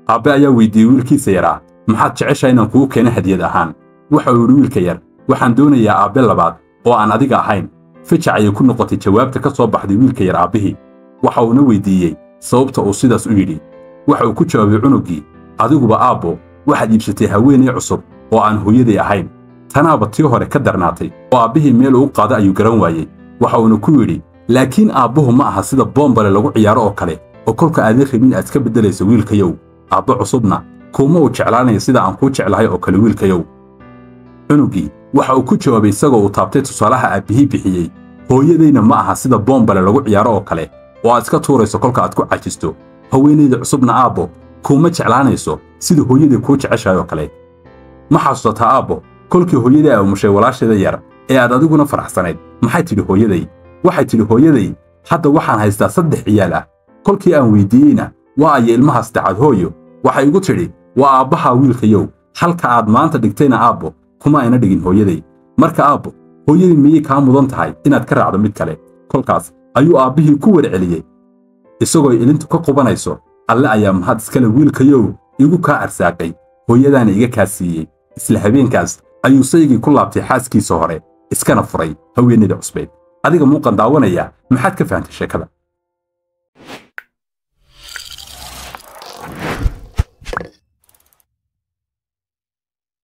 aabbe ayaa weydiiyey wiilkiisa yaraa maxaad jeceshaa inaan kugu keeno hadiyad ahaan waxa uu yidhi wiilka yar waxaan doonayaa aabbe labaad oo aan adiga ahayn fijac ayay ku noqotay jawaabta ka soo baxday wiilka yar aabbihii waxa uuna weydiiyey sababta uu sidaas u yidhi waxa uu ku jawaabay cunuggii adiguba aabbo waxaad iibsatay haweenay cusub oo aan hooyaday ahayn tanaaba tii hore ka darnaatay oo aabbihii meel uu qaada ayuu garan waayey waxa uuna ku yidhi laakiin aabbuhu ma aha sida boombale lagu ciyaaro oo kale oo kolka aadan rabin aad ka beddelayso wiilkayow aabbo cusubna kuuma uu jeclaanaya sida aan kuu jeclahay oo kale wiilkayow cunuggii waxa uu ku jawaabay isagoo uu taabtay tusaalaha aabbihii bixiyey hooyadayna ma aha sida boombale lagu ciyaaro oo kale oo aad iska tuurayso kolka aad ku cajisto haweenayda cusubna aabbo kuuma jeclaanayso sida hooyaday kuu jeceshahay oo kale ma xasuusataa aabbo kolkii hooyaday ay umushay walaasheeda yar ee aad adiguna faraxsanayd maxay tidhi hooyaday waxay tidhi hooyaday hadda waxaan haystaa saddex ciyaal ah kolkii aan weyddiiyeyna waa aya ilmaha saddexaad hooyo waxay igu tidhi waa aabbahaa wiilkayow halka aad maanta dhigtayna aabbo kuma ayna dhigin hooyaday marka aabbo hooyadii miyay kaa mudan tahay inaad ka raacdo mid kale kolkaas ayuu aabbihii ku warceliyey isagoo ilintu ka qubanayso alle ayaa mahad iskale wiilkayow igu kaa arsaaqay hooyadaana iga kaa siiyey isla habeenkaas ayuu saygii ku laabtay xaaskiisa hore iskana furay haweenayda cusbeed adiga muuqan daawanaya maxaad ka fahantay sheekada